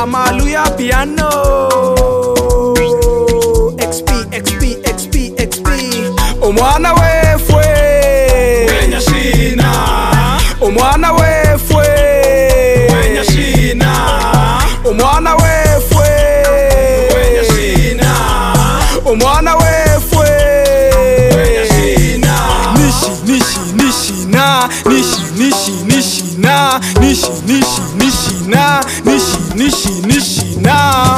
Maluya piano XP XP XP XP omwana wefwe Wenya shina omwana wefwe Wenya shina omwana wefwe Wenya shina omwana wefwe Wenya shina nishi nishi nishi na nishi nishi nishi na nishi nishi nishi na nishi nishi nishi na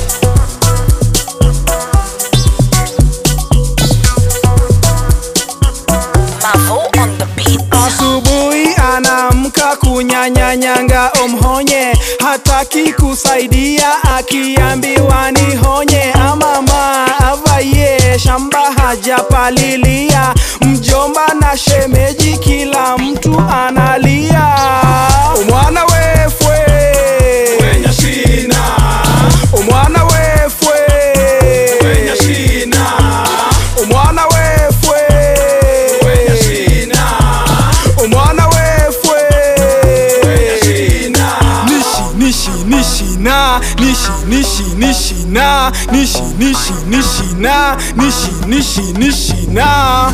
Mavo on the beat. Asubuhi anamka kunyanyanyanga omhonye, hataki kusaidia akiambiwa nihonye. Amama avaye shamba hajapalilia, mjomba na shemeji kila mtu analia. Omwana wefwe, Wenya shina omwana wefwe, Wenya shina omwana wefwe, Wenya shina omwana wefwe. Wenya shina nishi nishi nishi na nishi nishi nishi na nishi nishi nishi na nishi nishi nishi na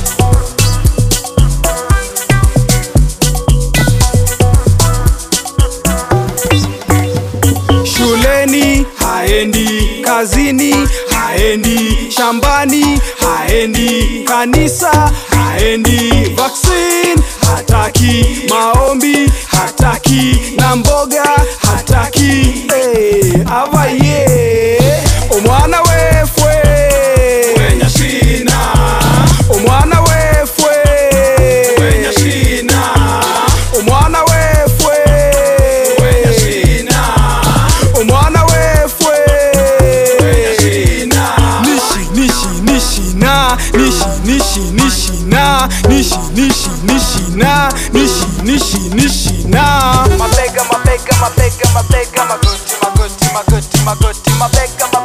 shuleni haendi kazini haendi shambani haendi kanisa haendi vaccine hataki maombi hataki na mboga hataki hey, avaye omwana wefwe Wenya shina omwana wefwe Wenya shina omwana wefwe Wenya shina omwana wefwe Wenya shina nishi nishi nishi na nishi nishi nishi na nishi nishi nishi na nishi nishi nishi na mabega mabega mabega mabega magoti magoti magoti magoti mabega